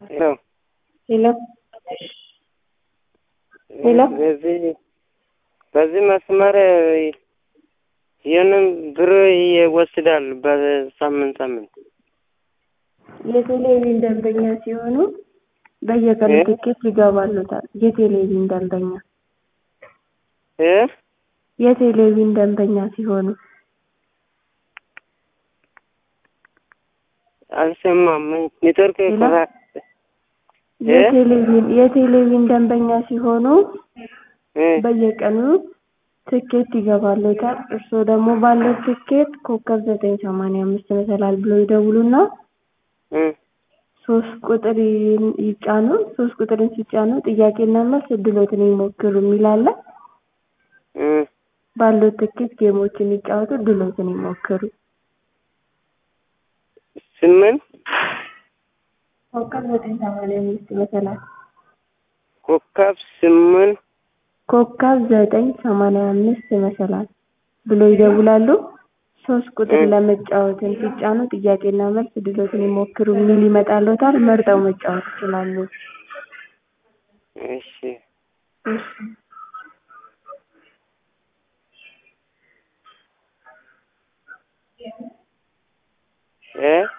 ሄሎ ሄሎ ሄሎ በዚህ በዚህ መስመር ይህንን ብር ይወስዳል በሳምንት ሳምንት የቴሌቪዥን ደንበኛ ሲሆኑ በየቀኑ እ? ትኬት ይገባሉታል። የቴሌቪዥን ደንበኛ እ የቴሌቪዥን ደንበኛ ሲሆኑ አልሰማም ኔትወርክ ሄሎ? ቆራ እ? የቴሌቪዥን የቴሌቪዥን ደንበኛ ሲሆኑ እ በየቀኑ ትኬት ይገባሉታል። እርስዎ ደግሞ ባለው ትኬት ኮከብ ዘጠኝ ሰማንያ አምስት መሰላል ብሎ ይደውሉና እ ሶስት ቁጥር ይ- ይጫኑ። ሶስት ቁጥርን ሲጫኑ ጥያቄና መልስ እድሎትን ይሞክሩ የሚል አለ። እ ባለው ትኬት ጌሞችን ይጫወቱ፣ እድሎትን ይሞክሩ። ስምንት ኮከብ ዘጠኝ ሰማንያ አምስት መሰላል ኮከብ ስምንት ኮከብ ዘጠኝ ሰማንያ አምስት መሰላል ብሎ ይደውላሉ። ሶስት ቁጥር እ። ለመጫወትን ሲጫኑ ጥያቄና መልስ እድሎትን ይሞክሩ የሚል ይመጣልዎታል። መርጠው መጫወት ይችላሉ። እሺ እሺ እ